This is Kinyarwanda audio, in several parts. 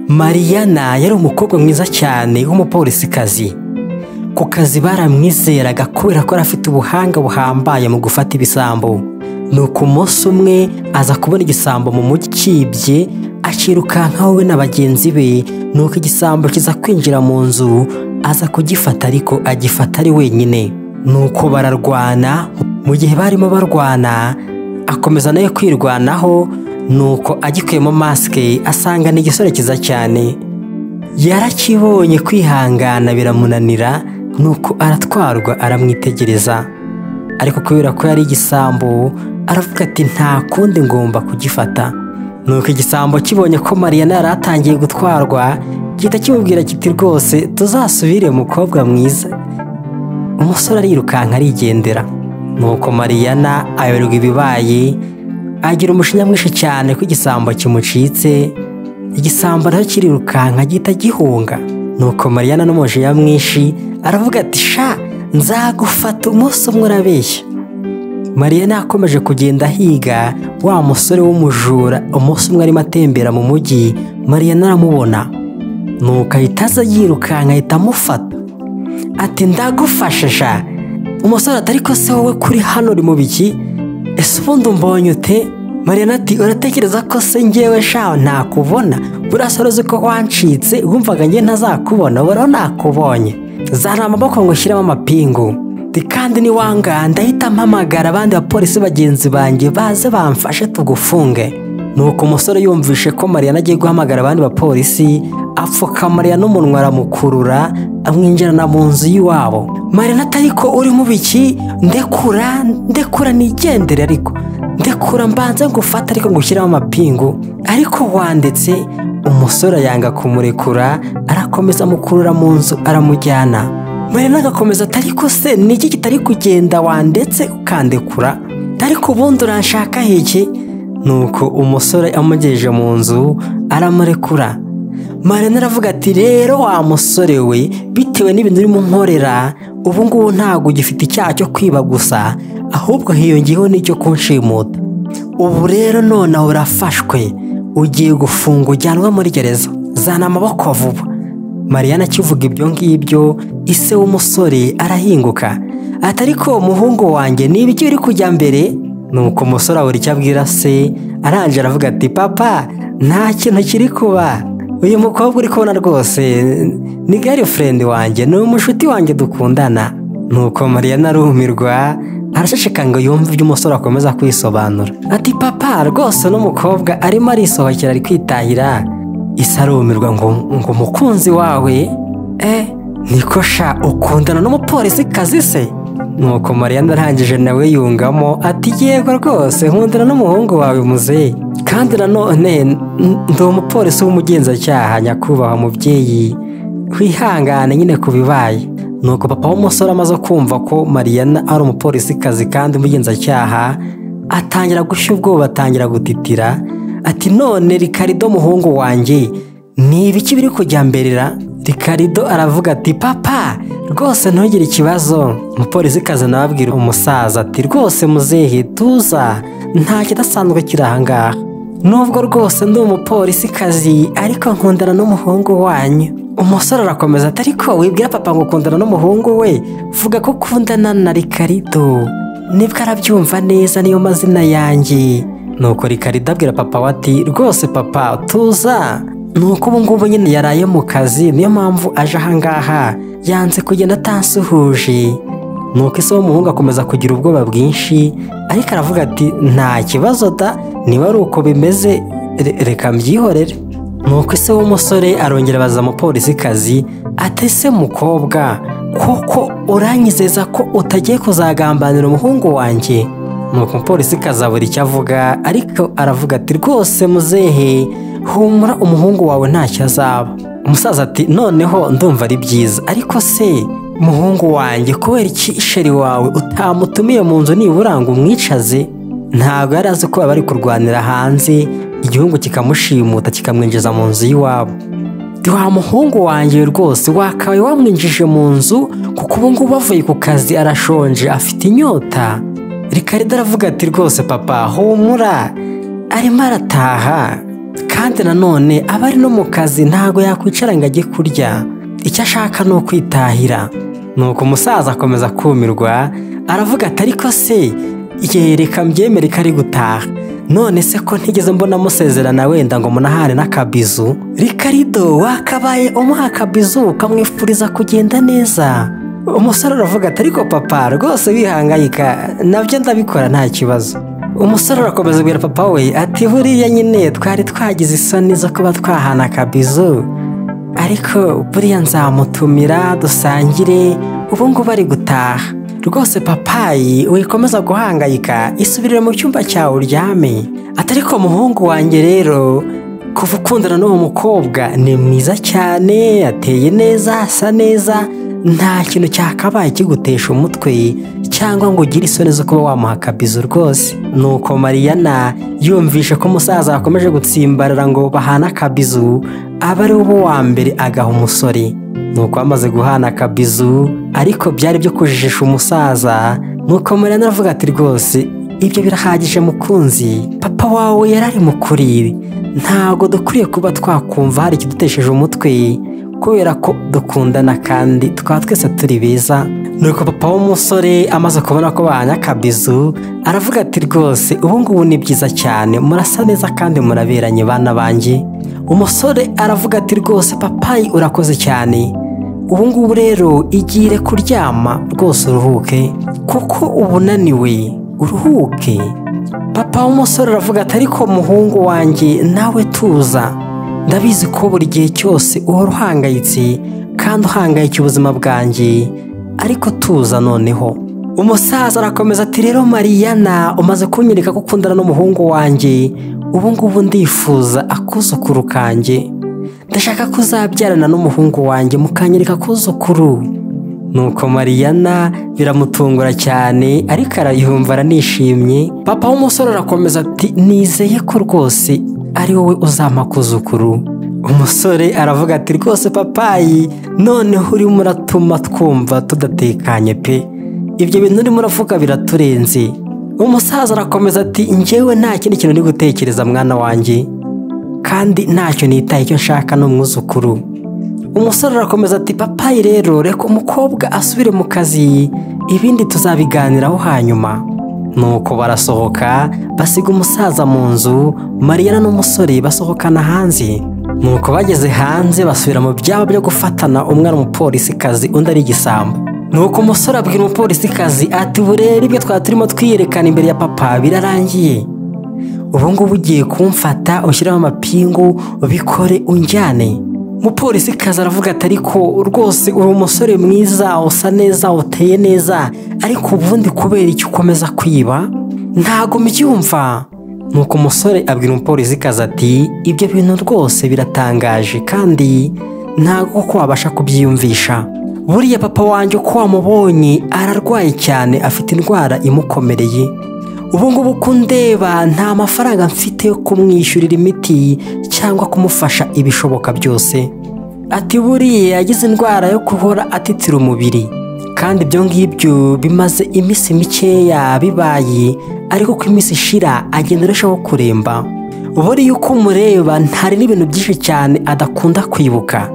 Mariyana yari umukobwa mwiza cyane w'umupolisikazi. Ku kazi baramwizeraga kubera ko yari afite ubuhanga buhambaye mu gufata ibisambo. Nuko umunsi umwe aza kubona igisambo mu mujyi kibye, akirukankaho we na bagenzi be, nuko igisambo kiza kwinjira mu nzu, aza kugifata ariko agifata ari wenyine. Nuko bararwana, mu gihe barimo barwana, akomeza nawe kwirwanaho, nuko agikuyemo masike asanga ni igisore cyiza cyane. Yarakibonye kwihangana biramunanira, nuko aratwarwa aramwitegereza. Ariko kubera ko yari igisambo, aravuga ati nta kundi ngomba kugifata. Nuko igisambo kibonye ko Mariyana yari atangiye gutwarwa, gihita kimubwira kiti rwose tuzasubire mukobwa mwiza. Umusore arirukanka arigendera. Nuko Mariyana ayoberwa ibibaye, agira umujinya mwinshi cyane ko igisambo kimucitse, igisambo na cyo kirirukanka gihita gihunga. Nuko Mariyana n'umujinya mwinshi, aravuga ati sha nzagufata umunsi umwe urabeshya. Mariyana yakomeje kugenda ahiga wa musore w'umujura, umunsi umwe arimo atembera mu mujyi, Mariyana aramubona. Nuko ahita aza yirukanka ahita amufata. Ati ndagufashe sha! Umusore ati ariko se wowe kuri hano uri mu biki? Ese ubundi umbonye ute? Mariyana ati uratekereza ko se njyewe sha ntakubona? Buriya se uzi ko wancitse wumvaga njye ntazakubona, ubu nakubonye. Zana amaboko ngo ushyiremo amapingu. Ati kandi niwanga ndahita mpamagara abandi bapolisi bagenzi banjye baze bamfashe tugufunge. Nuko umusore yumvishe ko Mariyana agiye guhamagara abandi bapolisi, apfuka Mariyana umunwa aramukurura, amwinjirana mu nzu y'iwabo. Mariyana ati ariko urimo ibiki? Ndekura, ndekura nigendere ariko. Ndekura mbanze ngufate ariko ngushyiremo amapingu. Ariko wandetse, umusore yanga kumurekura, arakomeza amukurura mu nzu aramujyana. Mariyana agakomeza ati ariko se ni iki kitari kugenda wandetse ukandekura? Ariko ubundi uranshaka heki? Nuko umusore amugejeje mu nzu, aramurekura. Mariyana aravuga ati rero wa musore we bitewe n'ibintu urimo unkorera ubu ngubu ntabwo ugifite icyaha cyo kwiba gusa ahubwo hiyongeyeho n'icyo kunshimuta ubu rero nonaha urafashwe ugiye gufungwa ujyanwa muri gereza zana amaboko vuba Mariyana akivuga ibyo ngibyo ise w'umusore arahinguka ati ariko umuhungu wanjye ni ibiki biri kujya mbere nuko umusore abura icyo abwira se arangije aravuga ati papa nta kintu kiri kuba uyu mukobwa uri kubona rwose ni girlfriend wanjye ni umushuti wanjye dukundana nuko mariyana arumirwa arashishika ngo yumve ibyo umusore akomeza kwisobanura ati papa rwose n'umukobwa arimo arisohokera ari kwitahira isa arumirwa ngo ngo umukunzi wawe eh niko sha ukundana n'umupolisi kazi se nuko mariyana arangije nawe yungamo ati yego rwose nkundana n'umuhungu wawe muzehe kandi nanone n- ndi umupolisi w'umugenzacyaha nyakubahwa mubyeyi wihangane nyine ku bibaye nuko papa w'umusore amaze kumva ko mariyana ari umupolisikazi kandi umugenzacyaha atangira gushya ubwoba atangira gutitira ati none rikarido muhungu wanjye ni ibiki biri kujya mberera rikarido aravuga ati papa rwose ntugire ikibazo umupolisikazi nawe abwira umusaza ati rwose muzehe tuza nta kidasanzwe kiri ahangaha nubwo rwose ndi umupolisikazi ariko nkundana n'umuhungu wanyu umusore arakomeza ati ariko wibwira papa ngo ukundana n'umuhungu we vuga ko ukundana na rikarido nibwo arabyumva neza niyo mazina yanjye nuko rikarido abwira papa we ati rwose papa tuza nuko ubu ngubu nyine yaraye mu kazi niyo mpamvu aje ahangaha yanze kugenda atansuhuje nuko ise w'umuhungu akomeza kugira ubwoba bwinshi ariko aravuga ati nta kibazo da niba ari uko bimeze re- reka mbyihorere nuko ise w'umusore arongera abaza umupolisikazi ati ese mukobwa koko uranyizeza ko utagiye kuzagambanira umuhungu wanjye nuko umupolisikazi abura icyo avuga ariko aravuga ati rwose muzehe humura umuhungu wawe ntacyo azaba umusaza ati noneho ndumva ari byiza ariko se muhungu wanjye kubera iki sheri wawe utamutumiye mu nzu nibura ngo umwicaze ntabwo yari azi ko baba bari kurwanira hanze igihugu kikamushimuta kikamwinjiza mu nzu y'iwabo Ndi wa muhungu wanjye rwose wakabaye wamwinjije mu nzu kuko ubu ngubu avuye ku kazi arashonje afite inyota rikarido aravuga ati rwose papa humura arimo arataha kandi nanone aba ari no mu kazi ntabwo yakwicara ngo ajye kurya icyo ashaka ni ukwitahira nuko umusaza akomeza kumirwa aravuga ati ariko se yereka mbyemere ko ari gutaha none se ko ntigeze mbona amusezerana wenda ngo munahane n'akabizu rikarido wakabaye umuha akabizu ukamwifuriza kugenda neza umusore aravuga ati ariko papa rwose wihangayika nabyo ndabikora nta kibazo umusore arakomeza abwira papa we ati buriya nyine twari twagize isoni zo kuba twahana akabizu ariko buriya nzamutumira dusangire ubu ngubu ari gutaha rwose papayi wikomeza guhangayika isubirire mu cyumba cyawe uryame atari ko muhungu wanjye rero kuva ukundana n'uwo mukobwa ni mwiza cyane ateye neza asa neza nta kintu cyakabaye kigutesha umutwe cyangwa ngo ugire isoni zo kuba wamuha akabizu rwose nuko mariyana yumvishe ko umusaza yakomeje gutsimbarara ngo bahane akabizu aba ari uwo wa mbere agaha umusore nuko bamaze guhana akabizu ariko byari byo kujijisha umusaza nuko murena aravuga ati rwose ibyo birahagije mukunzi papa wawe yari ari kuri ntabwo dukwiye kuba twakumva hari ikidutesheje umutwe kubera ko dukundana kandi tukaba twese turi beza nuko papa w'umusore amaze kubona ko bahanye akabizu aravuga ati rwose ubu ngubu ni byiza cyane murasa neza kandi muraberanye bana banjye umusore aravuga ati rwose papayi urakoze cyane ubu ngubu rero igire kuryama rwose uruhuke kuko uba unaniwe uruhuke papa w'umusore aravuga ati ariko muhungu wanjye nawe tuza ndabizi ko buri gihe cyose uhora uhangayitse kandi uhangayikira ubuzima bwanjye ariko tuza noneho umusaza arakomeza ati rero mariyana umaze kunyereka ko ukundana n'umuhungu wanjye ubu ngubu ndifuza akuzukuru kanjye ndashaka ko uzabyarana n'umuhungu wanjye mukanyereka akuzukuru nuko mariyana biramutungura cyane ariko arayumva aranishimye papa w'umusore arakomeza ati nizeye ko rwose ari wowe uzampa kuzukuru umusore aravuga ati rwose papayi noneho urimo uratuma twumva tudatekanye pe ibyo bintu urimo uravuga biraturenze umusaza arakomeza ati njyewe nta kindi kintu uri gutekereza mwana wanjye kandi ntacyo nitaye icyo nshaka ni umwuzukuru umusore arakomeza ati papayi rero reka umukobwa asubire mu kazi ibindi tuzabiganiraho hanyuma nuko barasohoka basiga umusaza mu nzu mariyana n'umusore basohokana hanze nuko bageze hanze basubira mu byaba byo gufatana umwe ari umupolisikazi undi ari igisambo nuko umusore abwira umupolisikazi ati burere ibyo twari turimo twiyerekana imbere ya papa birarangiye ubu ngubu ugiye kumfata ushyiraho amapingu ubikore unjyane umupolisi kaza aravuga ati ariko rwose uri umusore mwiza usa neza uteye neza ariko ubundi kubera icyo ukomeza kwiba ntago mbyumva nuko umusore abwira umupolisi kaza ati ibyo bintu rwose biratangaje kandi ntago kuko wabasha kubyiyumvisha buriya papa wanjye uko wamubonye ararwaye cyane afite indwara imukomereye ubu ngubu uko undeba nta mafaranga mfite yo kumwishyurira imiti cyangwa kumufasha ibishoboka byose ati buriya yagize indwara yo guhora atitira umubiri kandi ibyo ngibyo bimaze iminsi mikeya bibaye ariko ko iminsi ishira agenda arushaho kuremba buriya uko umureba ntari n'ibintu byinshi cyane adakunda kwibuka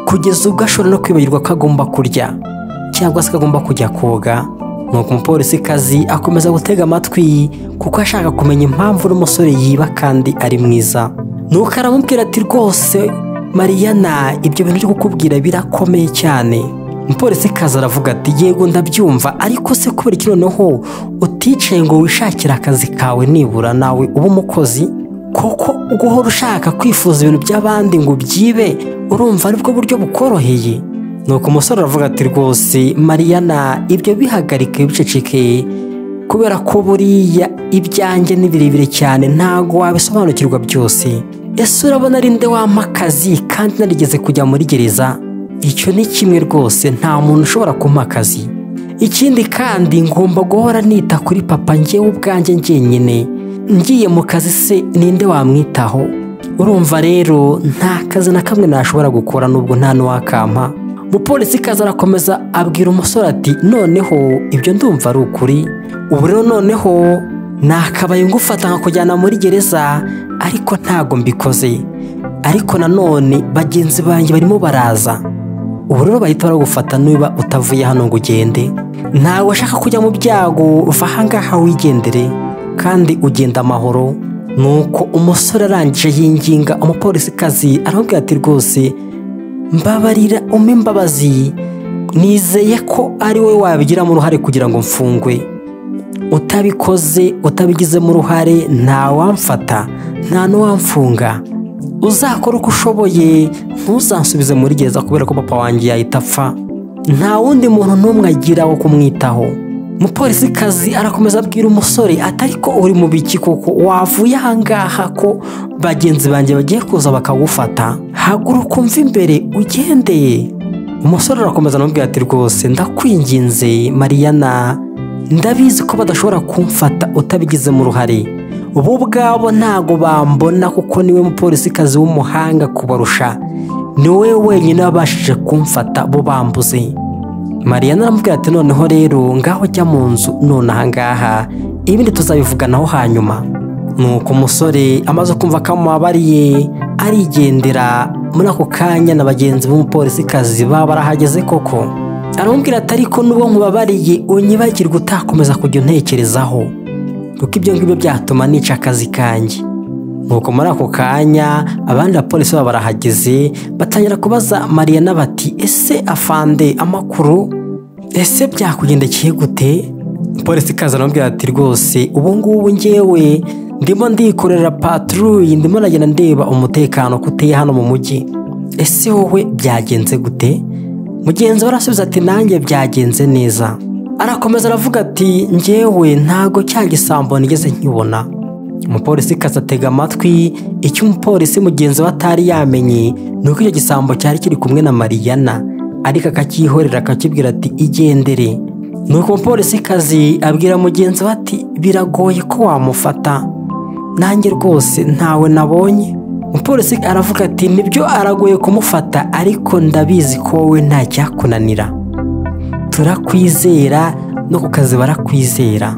kugeza ubwo ashobora no kwibagirwa ko agomba kurya cyangwa se ko agomba kujya koga nuko umupolisi kazi akomeza gutega amatwi kuko ashaka kumenya impamvu n'umusore yiba kandi ari mwiza nuko aramubwira ati rwose mariyana ibyo bintu byo kukubwira birakomeye cyane umupolisi kazi aravuga ati yego ndabyumva ariko se kubera iki noneho uticaye ngo wishakire akazi kawe nibura nawe uba umukozi kuko guhora ushaka kwifuza ibintu by'abandi ngo ubyibe urumva aribwo buryo bukoroheye nuko umusore aravuga ati rwose mariyana ibyo bihagarike biceceke kubera ko buriya ibyanjye ni birebire cyane ntabwo wabisobanukirwa byose ese urabona ari nde wampa akazi kandi narigeze kujya muri gereza icyo ni kimwe rwose nta muntu ushobora kumpa akazi ikindi kandi ngomba guhora nita kuri papa ngewe ubwanjye njyenyine ngiye mu kazi se ninde wamwitaho urumva rero nta kazi na kamwe nashobora gukora nubwo nta n'uwakampa umupolisi kaza arakomeza abwira umusore ati noneho ibyo ndumva ari ukuri ubu rero noneho nakabaye ngufata nkakujyana muri gereza ariko ntago mbikoze ariko nanone bagenzi banjye barimo baraza ubu rero bahita baragufata niba utavuye hano ngo ugende ntawe ashaka kujya mu byago va ahangaha wigendere kandi ugenda amahoro nuko umusore arangije yinginga umupolisikazi aramubwira ati rwose mbabarira umpe imbabazi nizeye ko ari wowe wabigiramo uruhare kugira ngo mfungwe utabikoze utabigizemo uruhare ntawamfata nta n'uwamfunga uzakora uko ushoboye ntuzansubize muri gereza kubera ko papa wanjye yahita apfa nta wundi muntu n'umwe agira wo kumwitaho umupolisikazi arakomeza abwira umusore atari ko uri mu biki koko wavuye ahangaha ko bagenzi banjye bagiye kuza bakagufata haguruka umva imbere ugendeye umusore arakomeza anamubwira ati rwose ndakwinginze mariyana ndabizi ko badashobora kumfata utabigizemo uruhare bo ubwabo ntago bambona kuko niwe mupolisikazi w'umuhanga kubarusha niwe wenyine wabashije kumfata bo bambuze mariya aramubwira ati noneho rero ngaho ujya mu nzu none ahangaha ibindi tuzabivuganaho hanyuma nuko umusore amaze kumva ko amubabariye arigendera muri ako kanya na bagenzi b'umupolisikazi baba barahageze koko aramubwira ati ariko nubwo nkubabariye unyibagirwa utakomeza kujya untekerezaho kuko ibyo ngibyo byatuma nica akazi kanjye nuko muri ako kanya abandi bapolisi baba barahageze batangira kubaza mariya n'abati ese afande amakuru ese byakugendekeye gute polisi ikaza aramubwira ati rwose ubu ngubu ngewe ndimo ndikorera paturuyi ndimo nagenda ndeba umutekano ko uteye hano mu mujyi ese wowe byagenze gute mugenzi we arasubiza ati nanjye byagenze neza arakomeza aravuga ati ngewe ntago cya gisambo nigeze nkibona umupolisi ikaza atega amatwi icyo umupolisi mugenzi we atari yamenye ni uko icyo gisambo cyari kiri kumwe na mariyana ariko akacyihorera akakibwira ati igendere ni uko umupolisi kazi abwira mugenzi we ati biragoye ko wamufata nanjye rwose ntawe nabonye umupolisi aravuga ati nibyo aragoye kumufata ariko ndabizi ko wowe ntacyakunanira turakwizera no ku kazi barakwizera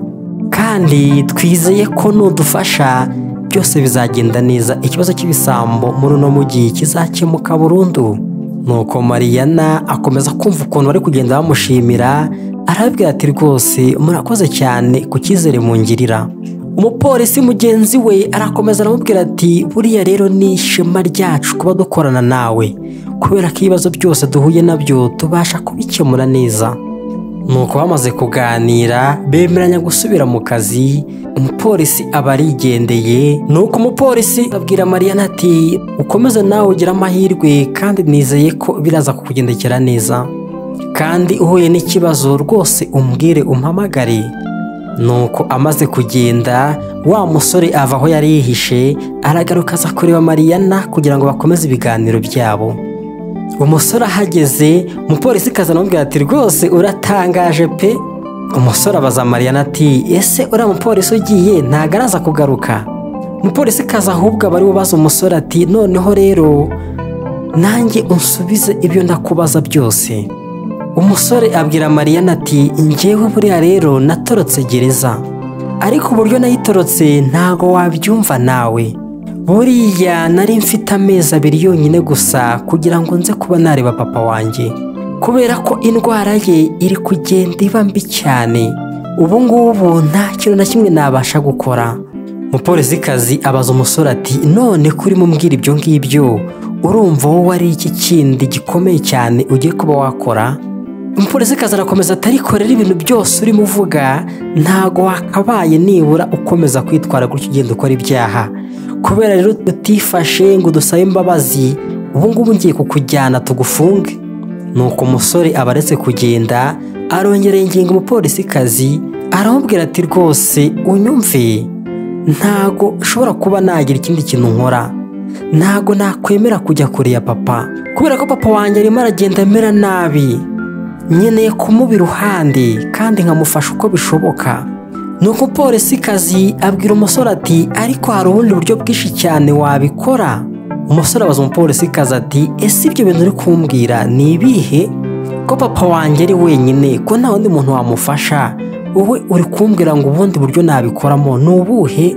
kandi twizeye ko nudufasha byose bizagenda neza ikibazo cy'ibisambo muri uno mujyi kizakemuka burundu nuko mariyana akomeza kumva ukuntu bari kugenda bamushimira arabwira ati rwose murakoze cyane ku cyizere mungirira umupolisi mugenzi we arakomeza aramubwira ati buriya rero ni ishema ryacu kuba dukorana nawe kubera ko ibibazo byose duhuye nabyo tubasha kubikemura neza nuko bamaze kuganira bemeranya gusubira mu kazi umupolisi aba arigendeye nuko umupolisi abwira mariyana ati ukomeze nawe ugire amahirwe kandi nizeye ko biraza kukugendekera neza kandi uhuye n'ikibazo rwose umbwire umpamagare nuko amaze kugenda wa musore ava aho yari yihishe aragaruka aza kureba mariyana kugira ngo bakomeze ibiganiro byabo umusore ahageze umupolisi kaza anamubwira ati rwose uratangaje pe umusore abaza mariyana ati ese uriya mupolisi ugiye ntago araza kugaruka umupolisi kaza ahubwo aba ariwe ubaza umusore ati noneho rero nanjye unsubize ibyo ndakubaza byose umusore abwira mariyana ati ngewe buriya rero natorotse gereza ariko uburyo nayitorotse ntago wabyumva nawe buriya nari mfite amezi abiri yonyine gusa kugira ngo nze kuba nareba papa wanjye kubera ko indwara ye iri kugenda iba mbi cyane ubu ngubu nta kintu na kimwe nabasha gukora umupolisikazi abaza umusore ati none ko urimo umbwira ibyo ngibyo urumva wowe ari iki kindi gikomeye cyane ugiye kuba wakora umupolisikazi arakomeza atarikorera ibintu byose urimo uvuga ntago wakabaye nibura ukomeza kwitwara gutyo ugenda ukora ibyaha kubera rero tutifashe ngo dusabe imbabazi ubungubu ngiye kukujyana tugufunge nuko umusore aba aretse kugenda arongera ingingo umupolisikazi aramubwira ati rwose unyumve ntago ushobora kuba nagira ikindi kintu nkora ntago nakwemera kujya kure ya papa kubera ko papa wanjye arimo aragenda amera nabi nkeneye kumuba iruhande kandi nkamufasha uko bishoboka ni uko kazi abwira umusore ati ariko hari ubundi buryo bwinshi cyane wabikora umusore abaza umupolisikazi ati ese ibyo bintu uri kumbwira ni ibihe ko papa wanjye ari wenyine ko nta wundi muntu wamufasha wowe uri kumbwira ngo ubundi buryo nabikoramo ni ubuhe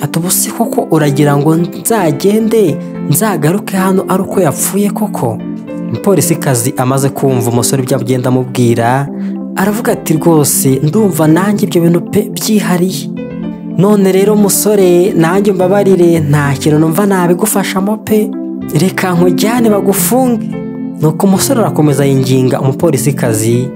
ati ubu se koko uragira ngo nzagende nzagaruke hano ari uko yapfuye koko umupolisikazi amaze kumva umusore ibyo agenda amubwira aravuga ati rwose ndumva nanjye ibyo bintu pe byihariye none rero musore nanjye mbabarire nta kintu numva nabigufashamo pe reka nkujyane bagufunge nuko umusore arakomeza yinginga umupolisikazi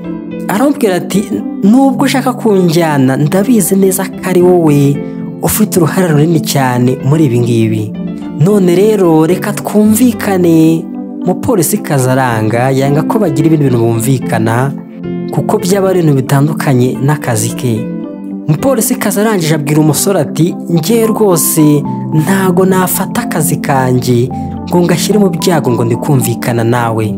aramubwira ati nubwo ushaka kunjyana ndabizi neza ko ari wowe ufite uruhare runini cyane muri ibi ngibi none rero reka twumvikane umupolisi aranga yanga ko bagira ibindi bintu bumvikana kuko byaba ari ibintu bitandukanye n'akazi ke umupolisi arangije abwira umusore ati nge rwose ntago nafata akazi kanjye ngo ngashyire mu byago ngo ndikumvikana nawe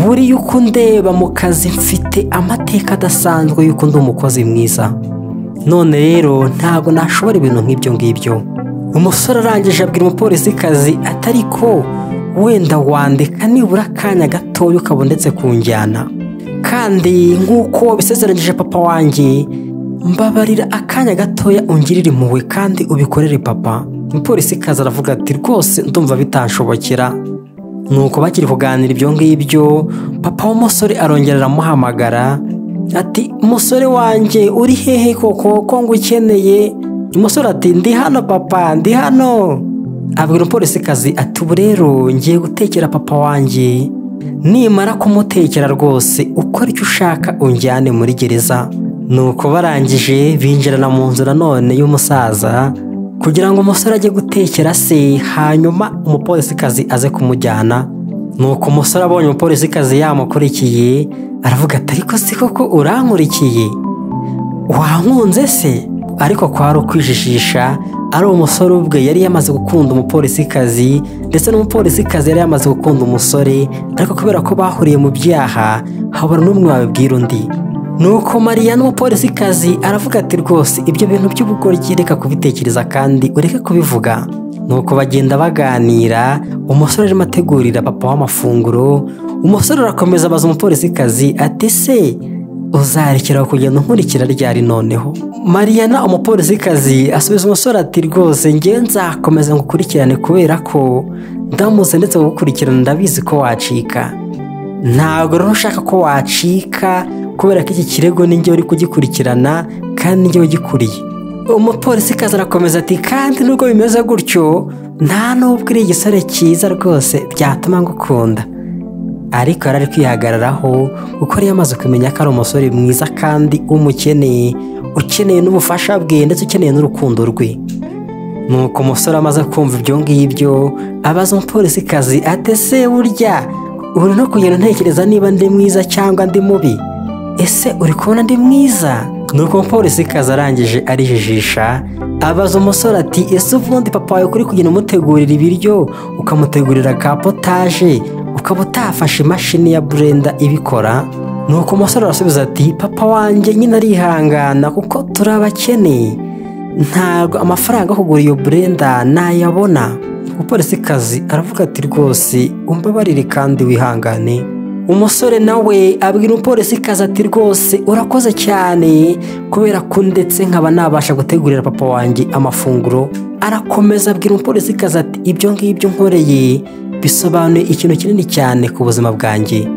buriya uko ndeba mu kazi mfite amateka adasanzwe y'uko ndi umukozi mwiza none rero ntago nashobora ibintu nk'ibyo ngibyo umusore arangije abwira umupolisi kazi atari ko wenda wandika nibura akanya gatoya ukaba ndetse ku njyana kandi nk'uko bisezeranyije papa wanjye mbabarira akanya gatoya ungirire impuhwe kandi ubikorere papa umupolisi kaza aravuga ati rwose ndumva bitanshobokera nuko bakiri kuganira ibyo ngibyo papa w'umusore arongera aramuhamagara ati umusore wanjye uri hehe koko ko ngukeneye umusore ati ndi hano papa ndi hano abwira umupolisikazi ati ubu rero ngiye gutekera papa wanjye nimara kumutekera rwose ukora icyo ushaka unjyane muri gereza nuko barangije binjirana mu nzu nanone y'umusaza kugira ngo umusore ajye gutekera se hanyuma umupolisikazi aze kumujyana nuko umusore abonye umupolisikazi yamukurikiye aravuga ati ariko si koko urankurikiye wankunze se ariko kwari ukwijijisha ari umusore ubwe yari yamaze gukunda umupolisikazi ndetse n'umupolisikazi yari yamaze gukunda umusore ariko kubera ko bahuriye mu byaha habura n'umwe wabibwira undi nuko mariya n'umupolisikazi aravuga ati rwose ibyo bintu by'ubugoryi reka kubitekereza kandi ureke kubivuga nuko bagenda baganira umusore arimo ategurira papa w'amafunguro umusore arakomeza abaza umupolisikazi ati se uzarekera kugenda nkurikira ryari noneho mariyana umupolisikazi asubiza umusore ati rwose ngewe nzakomeza ngukurikirane kubera ko ndamutse ndetse gukurikirana ndabizi ko wacika ntabwo rero ushaka ko wacika kubera ko iki kirego n'ingewe uri kugikurikirana kandi n'ingewe ugikuriye umupolisikazi arakomeza ati kandi nubwo bimeze gutyo nta n'ubwo uri igisore cyiza rwose byatuma ngukunda ariko yari ari kwihagararaho kuko yari yamaze kumenya ko ari umusore mwiza kandi umukeneye ukeneye n'ubufasha bwe ndetse ukeneye n'urukundo rwe nuko umusore amaze kumva ibyo ngibyo abaza umupolisikazi ate se burya uri no kugenda ntekereza niba ndi mwiza cyangwa ndi mubi ese uri kubona ndi mwiza nuko umupolisikazi arangije arijijisha abaza umusore ati ese ubundi papa wawe kuri kugenda umutegurira ibiryo ukamutegurira ka potaje ukaba utafashe imashini ya burenda ibikora nuko umusore arasubiza ati papa wanjye nyine arihangana kuko turi abakene ntabwo amafaranga yo kugura iyo burenda nayabona umupolisikazi aravuga ati rwose umbabarire kandi wihangane umusore nawe abwira umupolisikazi ati rwose urakoze cyane kubera ko ndetse nkaba nabasha gutegurira papa wanjye amafunguro arakomeza abwira umupolisikazi ati ibyo ngibyo nkoreye bisobanuye ikintu kinini cyane ku buzima bwanjye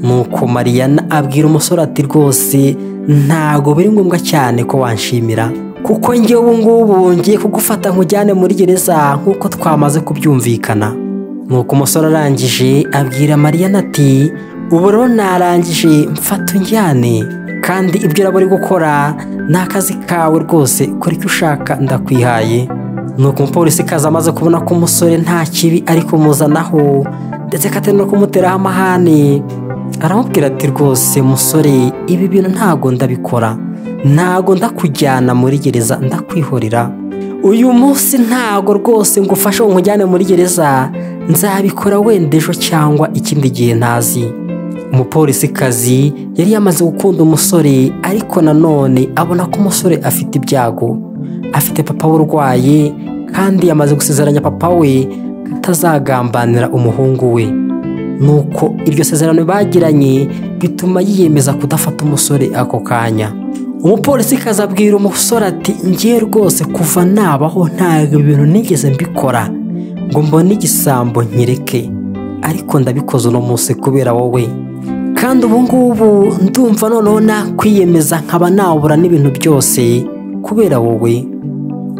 nuko mariyana abwira umusore ati rwose ntago biri ngombwa cyane ko wanshimira kuko njye ubu ngubu ngiye kugufata nkujyane muri gereza nk'uko twamaze kubyumvikana nuko umusore arangije abwira mariyana ati ubu rero narangije mfata unjyane kandi ibyo uraba uri gukora ni akazi kawe rwose kora icyo ushaka ndakwihaye nuko umupolisi kaza amaze kubona ko umusore nta kibi ari kumuzanaho ndetse katari no kumuteraho amahane aramubwira ati rwose musore ibi bintu ntago ndabikora ntago ndakujyana muri gereza ndakwihorera uyu munsi ntago rwose ngo ufashe nkujyane muri gereza nzabikora wenda ejo cyangwa ikindi gihe ntazi umupolisi kazi yari yamaze gukunda umusore ariko nanone abona ko umusore afite ibyago afite papa we urwaye kandi yamaze gusezeranya papa we atazagambanira umuhungu we nuko iryo sezerano bagiranye bituma yiyemeza kudafata umusore ako kanya umupolisikazi abwira umusore ati ngiye rwose kuva nabaho ntabwo ibintu nigeze mbikora ngo mbone igisambo nyireke ariko ndabikoze uno munsi kubera wowe kandi ubu ngubu ndumva noneho nakwiyemeza nkaba nabura n'ibintu byose kubera wowe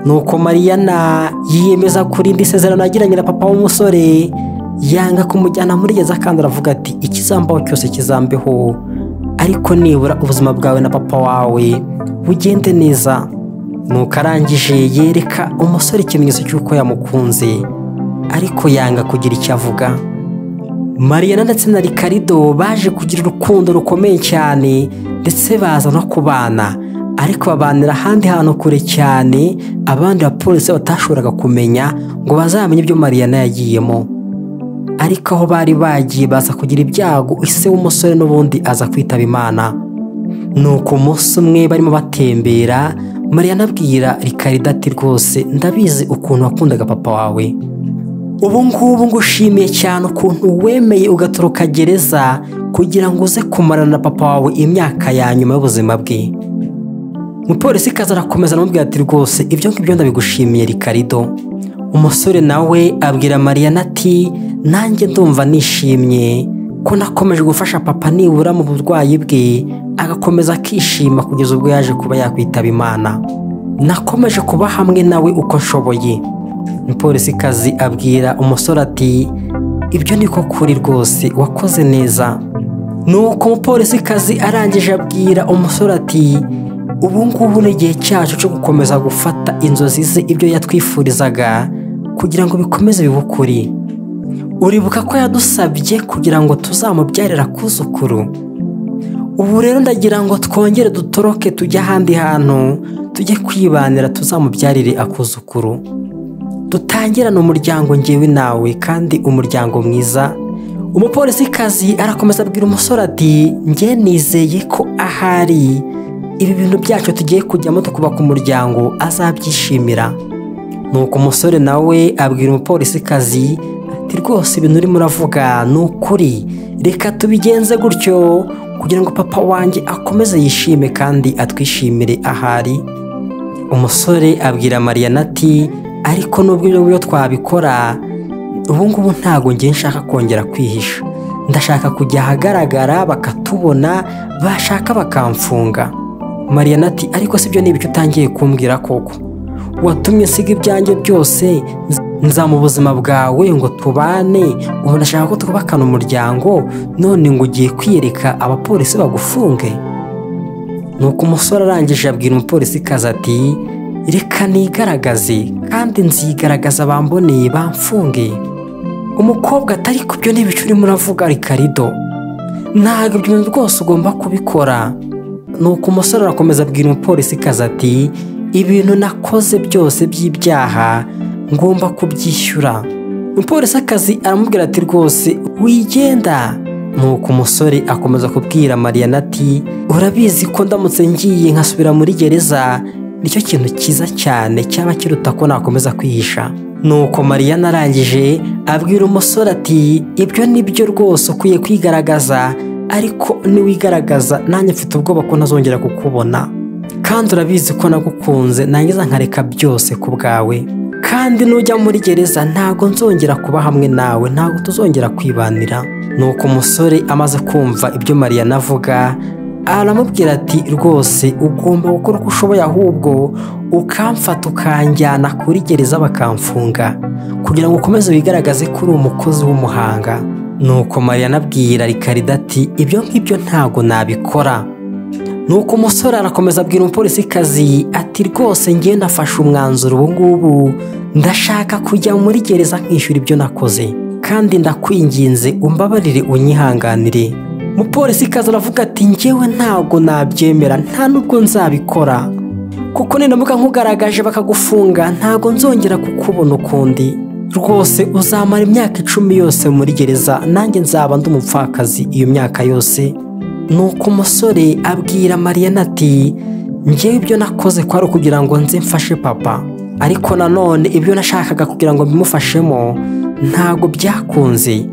nuko mariyana yiyemeza kurinda isezerano yagiranye na papa w'umusore yanga kumujyana muri gereza kandi aravuga ati ikizambaho cyose kizambeho ariko nibura ubuzima bwawe na papa wawe bugende neza nuko arangije yereka umusore ikimenyetso cy'uko yamukunze ariko yanga kugira icyo avuga mariyana ndetse na rikarido baje kugira urukundo rukomeye cyane ndetse baza no kubana ariko babanira ahandi hantu kure cyane abandi bapolisi batashoboraga kumenya ngo bazamenye ibyo mariyana yagiyemo ariko aho bari bagiye baza kugira ibyago ise w'umusore n'ubundi aza kwitaba imana ni uko umunsi umwe barimo batembera mariyana abwira rikarida ati rwose ndabizi ukuntu wakundaga papa wawe ubu ngubu ngushimiye cyane ukuntu wemeye ugatoroka gereza kugira ngo uze kumarana na papa wawe imyaka ya nyuma y'ubuzima bwe umupolisi kaza arakomeza aramubwira ati rwose ibyo ngibyo ndabigushimiye rikarido umusore nawe abwira mariyana ati nanjye ndumva nishimye ko nakomeje gufasha papa nibura mu burwayi bwe agakomeza akishima kugeza ubwo yaje kuba yakwitaba imana nakomeje kuba hamwe nawe uko nshoboye umupolisikazi abwira umusore ati ibyo niko kuri rwose wakoze neza nuko umupolisikazi arangije abwira umusore ati ubu ngubu ni igihe cyacu cyo gukomeza gufata inzozi ze ibyo yatwifurizaga kugira ngo bikomeze bibukuri uribuka ko yadusabye kugira ngo tuzamubyarira kuzukuru ubu rero ndagira ngo twongere dutoroke tujye ahandi hantu tujye kwibanira tuzamubyarire akuzukuru dutangirane umuryango ngewe nawe kandi umuryango mwiza umupolisikazi arakomeza abwira umusore ati nge nizeye ko ahari ibi bintu byacu tugiye kujyamo tukubaka umuryango azabyishimira nuko umusore nawe abwira umupolisikazi ati rwose ibintu urimo uravuga ni ukuri reka tubigenze gutyo kugira ngo papa wanjye akomeze yishime kandi atwishimire ahari umusore abwira mariyana ati ariko nubwo ibyo ngibyo twabikora ubu ngubu ntabwo ngiye nshaka kongera kwihisha ndashaka kujya ahagaragara bakatubona bashaka bakamfunga mariyana ati ariko si byo ni ibice utangiye kumbwira koko watumye usiga ibyanjye byose nza mu buzima bwawe ngo tubane ubu ndashaka ko twubakana umuryango none ngo ugiye kwiyereka abapolisi bagufunge nuko umusore arangije abwira umupolisikazi ati reka nigaragaze kandi nzigaragaza bamboneye bamfunge umukobwa atari ku byo n'ibicu urimo uravuga rikarido ntabwo ibyo bintu rwose ugomba kubikora nuko umusore arakomeza abwira umupolisikazi ati ibintu nakoze byose by'ibyaha ngomba kubyishyura umupolisikazi aramubwira ati rwose wigenda nuko umusore akomeza kubwira mariyana ati urabizi ko ndamutse ngiye nkasubira muri gereza nicyo kintu cyiza cyane cyaba kiruta ko nakomeza kwihisha nuko mariyana arangije abwira umusore ati ibyo ni byo rwose ukwiye kwigaragaza ariko niwigaragaza nanjye mfite ubwoba ko ntazongera kukubona kandi urabizi ko nagukunze nangiza nkareka byose ku bwawe kandi nujya muri gereza ntabwo nzongera kuba hamwe nawe ntabwo tuzongera kwibanira nuko umusore amaze kumva ibyo mariyana avuga aramubwira ati rwose ugomba gukora uko ushoboye ahubwo ukamfata ukanjyana kuri gereza bakamfunga kugira ngo ukomeze wigaragaze ko uri umukozi w'umuhanga nuko mariyana abwira rikarida ati ibyo ngibyo ntabwo nabikora nuko umusore arakomeza abwira umupolisikazi ati rwose ngenda afashe umwanzuro ubu ngubu ndashaka kujya muri gereza nkishyura ibyo nakoze kandi ndakwinginze umbabarire unyihanganire umupolisikazi aravuga ati ngewe ntabwo nabyemera nta nubwo nzabikora kuko ninamuka nkugaragaje bakagufunga ntabwo nzongera kukubona ukundi rwose uzamara imyaka icumi yose muri gereza nanjye nzaba ndi umupfakazi iyo myaka yose nuko umusore abwira mariyana ati ngewe ibyo nakoze kwari kugira ngo nze mfashe papa ariko nanone ibyo nashakaga kugira ngo mbimufashemo ntabwo byakunze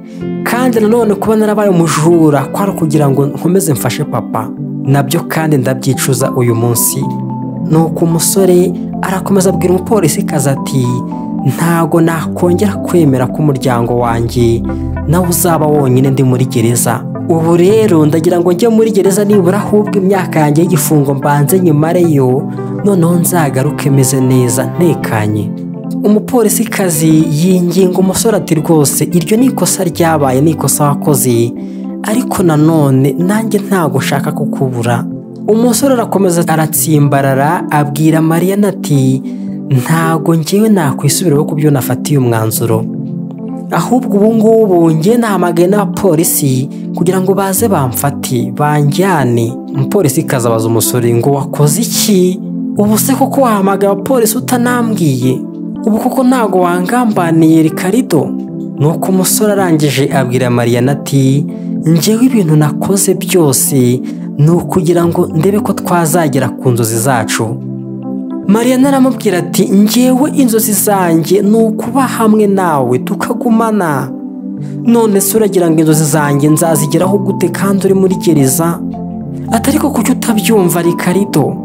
kandi nanone kuba narabaye umujura kwari ukugira ngo nkomeze mfashe papa nabyo kandi ndabyicuza uyu munsi nuko umusore arakomeza abwira umupolisikazi ati ntago nakongera kwemera ko umuryango wanjye nawe uzaba wonyine ndi muri gereza ubu rero ndagira ngo njye muri gereza nibura ahubwo imyaka yanjye y'igifungo mbanze nyumareyo noneho nzagaruke meze neza ntekanye umupolisikazi yinginga umusore ati rwose iryo ni ikosa ryabaye ni ikosa wakoze ariko nanone nanjye ntabwo nshaka kukubura umusore arakomeza aratsimbarara abwira mariya ati ntago njyewe nakwisubiraho ku byo nafatiye umwanzuro ahubwo ubu ngubu njye nahamagaye n'abapolisi kugira ngo baze bamfate banjyane umupolisi abaza umusore ngo wakoze iki ubu se koko wahamagaye abapolisi utanambwiye ubu koko ntago wangambaniye rikarido nuko umusore arangije abwira mariya ati njyewe ibintu nakoze byose ni ukugira ngo ndebe ko twazagera ku nzozi zacu mariana aramubwira ati ngewe inzozi zanjye ni ukuba hamwe nawe tukagumana none se uragira ngo inzozi zanjye nzazigeraho gute kandi uri muri gereza atari ko kuki utabyumva rikarido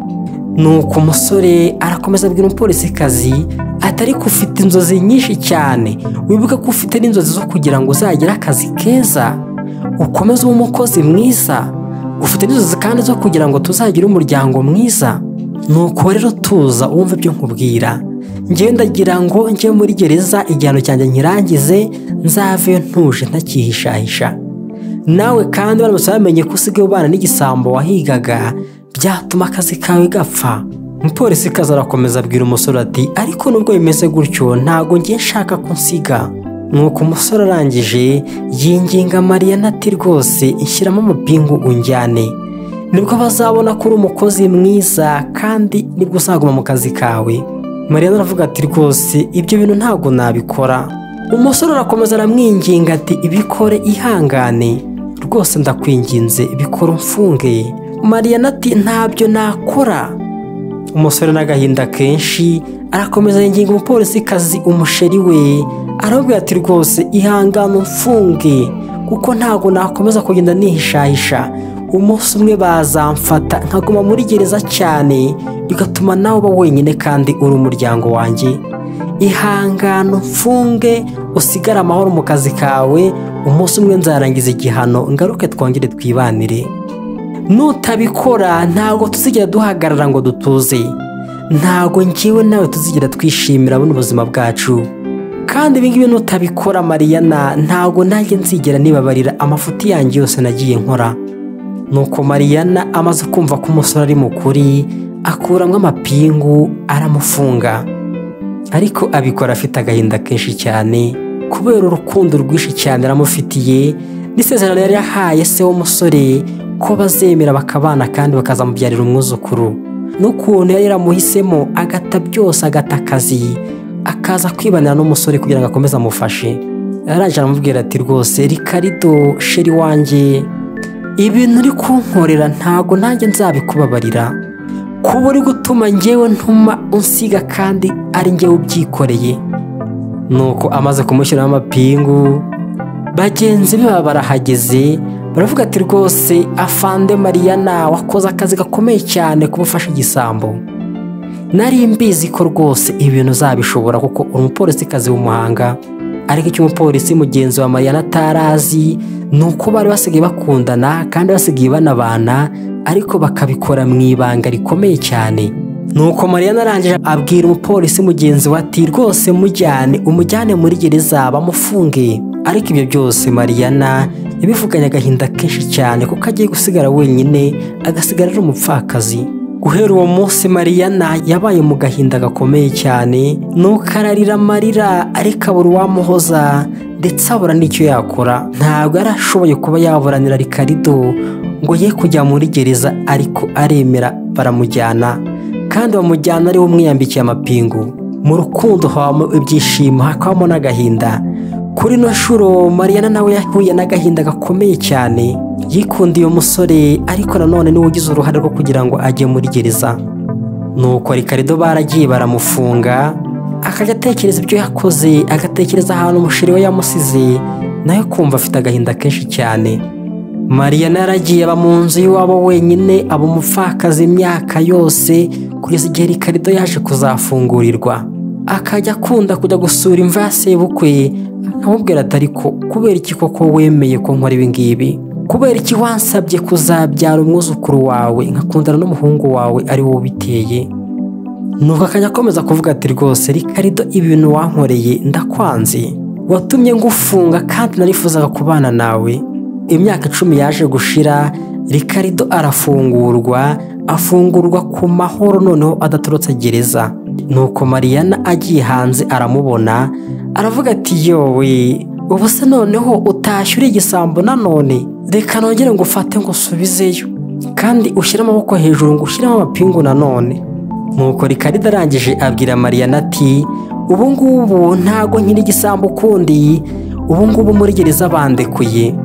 nuko umusore arakomeza abwira umupolisikazi atari ko ufite inzozi nyinshi cyane wibuke ko ufite n'inzozi zo kugira ngo uzagire akazi keza ukomeze ube umukozi mwiza ufite n'inzozi kandi zo kugira ngo tuzagire umuryango mwiza nuko rero tuza wumva ibyo nkubwira njyewe ndagira ngo njye muri gereza igihano cyanjye nkirangize nzave ntuje ntakihishahisha nawe kandi baramutse bamenye ko usigaye ubana n'igisambo wahigaga byatuma akazi kawe gapfa umupolisi kaza arakomeza abwira umusore ati ariko nubwo bimeze gutyo ntago ngiye nshaka ko nsiga nuko umusore arangije yinginga mariya ati rwose ishyiramo umupingu unjyane nibwo bazabona ko uri umukozi mwiza kandi nibwo uzaguma mu kazi kawe mariya aravuga ati rwose ibyo bintu ntabwo nabikora umusore arakomeza aramwinginga ati ibikore ihangane rwose ndakwinginze bikora umfunge mariya ati ntabyo nakora umusore n'agahinda kenshi arakomeza yinginga umupolisi kazi umusheri we aramubwira ati rwose ihangane umfunge kuko ntabwo nakomeza kugenda nihishahisha umunsi umwe bazamfata nkaguma muri gereza cyane bigatuma nawe uba wenyine kandi uri umuryango wanjye ihangane umfunge usigare amahoro mu kazi kawe umunsi umwe nzarangiza igihano ngaruke twongere twibanire nutabikora ntabwo tuzigera duhagarara ngo dutuze ntabwo ngewe nawe tuzigera twishimira buno ubuzima bwacu kandi ibingibi nutabikora mariyana ntabwo nanjye nzigera nibabarira amafuti yanjye yose nagiye nkora nuko mariyana amaze kumva ko umusore ari mukuri akuramo amapingu aramufunga ariko abikora afite agahinda kenshi cyane kubera urukundo rwinshi cyane aramufitiye n'isezerano yari yahaye se w'umusore ko bazemera bakabana kandi bakazamubyarira umwuzukuru n'ukuntu yari yaramuhisemo agata byose agata akazi akaza kwibanira n'umusore kugira ngo akomeze amufashe yarangije aramubwira ati rwose rikarido sheri wanjye ibintu uri kunkorera ntago nanjye nzabikubabarira kuba uri gutuma ngewe ntuma unsiga kandi ari ngewe ubyikoreye nuko amaze kumushyiramo amapingu bagenzi be baba barahageze baravuga ati rwose afande mariyana wakoze akazi gakomeye cyane kuba ufashe igisambo nari mbizi ko rwose ibintu uzabishobora kuko uri umupolisikazi w'umuhanga ariko icyo umupolisi mugenzi wa mariyana atarazi ni uko bari basigaye bakundana kandi basigaye banabana ariko bakabikora mu ibanga rikomeye cyane nuko mariyana arangije abwira umupolisi mugenzi we ati rwose mujyane umujyane muri gereza bamufunge ariko ibyo byose mariyana yabivuganye agahinda kenshi cyane kuko agiye gusigara wenyine agasigara ari umupfakazi guhera uwo munsi mariyana yabaye mu gahinda gakomeye cyane nuko ararira amarira ariko abura uwamuhoza ndetse abura n'icyo yakora ntabwo yari ashoboye kuba yaburanira rikarido ngo ye kujya muri gereza ariko aremera baramujyana kandi bamujyana ari we umwiyambikiye amapingu mu rukundo habamo ibyishimo hakabamo n'agahinda kuri ino nshuro mariyana nawe yahuye n'agahinda gakomeye cyane yikundiye umusore ariko nanone niwe ugize uruhare rwo kugira ngo ajye muri gereza nuko rikarido baragiye baramufunga akajya atekereza ibyo yakoze agatekereza ahantu umushyiri we yamusize nawe kumva afite agahinda kenshi cyane mariya naragiye aba mu nzu y'iwabo wenyine aba umupfakazi imyaka yose kugeza igihe rikarito yaje kuzafungurirwa akajya akunda kujya gusura imva ya sebukwe nkamubwira atari ko kubera iki koko wemeye ko nkora ibingibi kubera iki wansabye kuzabyara umwuzukuru wawe nkakundana n'umuhungu wawe ari wowe ubiteye nuko akajya akomeza kuvuga ati rwose rikarido ibintu wankoreye ndakwanze watumye ngufunga kandi narifuzaga kubana nawe imyaka icumi yaje gushira rikarido arafungurwa afungurwa ku mahoro noneho adaturutse gereza nuko mariyana agiye hanze aramubona aravuga ati yowe ubu se noneho utashyura igisambo nanone reka nongere ngo ufate ngo usubizeyo kandi ushyire amaboko hejuru ngo ushyiremo amapingu nanone nuko rikarida arangije abwira mariyana ati ubu ngubu ntago nkiri igisambo ukundi ubu ngubu muri gereza bandekuye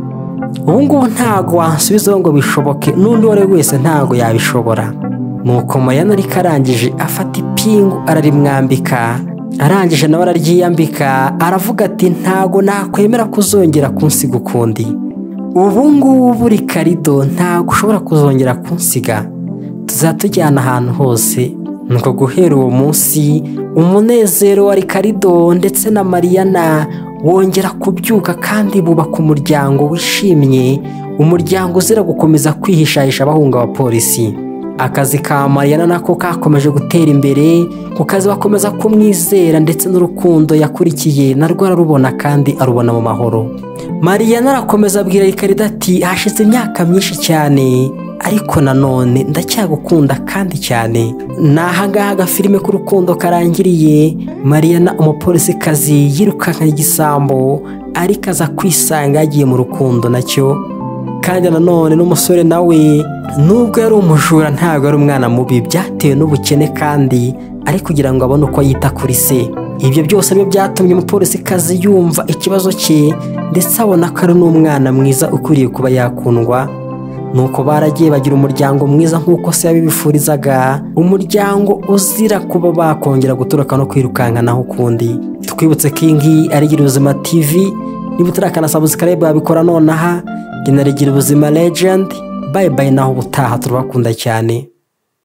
ubu ngubu ntago wansubizaho ngo bishoboke n'undi uwo ari we wese ntago yabishobora nuko mariyana ariko arangije afata ipingu ararimwambika arangije nawe araryiyambika aravuga ati ntago nakwemera kuzongera kunsiga ukundi ubu ngubu rikarido ntago ushobora kuzongera kunsiga tuzatujyana ahantu hose nuko guhera uwo munsi umunezero wa rikarido ndetse na mariyana wongera kubyuka kandi bubaka umuryango wishimye umuryango uzira gukomeza kwihishahisha abahunga abapolisi akazi ka mariyana nako kakomeje gutera imbere ku kazi bakomeza kumwizera ndetse n'urukundo yakurikiye narwo ararubona kandi arubona mu mahoro mariyana arakomeza abwira rikarido ati hashize imyaka myinshi cyane ariko nanone ndacyagukunda kandi cyane ni ahangaha agafilime k'urukundo karangiriye mariyana umupolisikazi yirukanka igisambo ariko aza kwisanga yagiye mu rukundo nacyo kandi nanone n'umusore nawe nubwo yari umujura ntabwo yari umwana mubi byatewe n'ubukene kandi ari kugira ngo abone uko yita kuri se ibyo byose nibyo byatumye umupolisikazi yumva ikibazo cye ndetse abona ko ari n'umwana mwiza ukwiriye kuba yakundwa nuko baragiye bagira umuryango mwiza nk'uko se yabibifurizaga umuryango uzira kuba bakongera gutoroka no kwirukankanaho ukundi twibutse ko iyi ngiyi ari gira ubuzima tv niba utarakanasaba sikarayibu wabikora nonaha genera gira ubuzima legend bayibaye naho ubutaha turabakunda cyane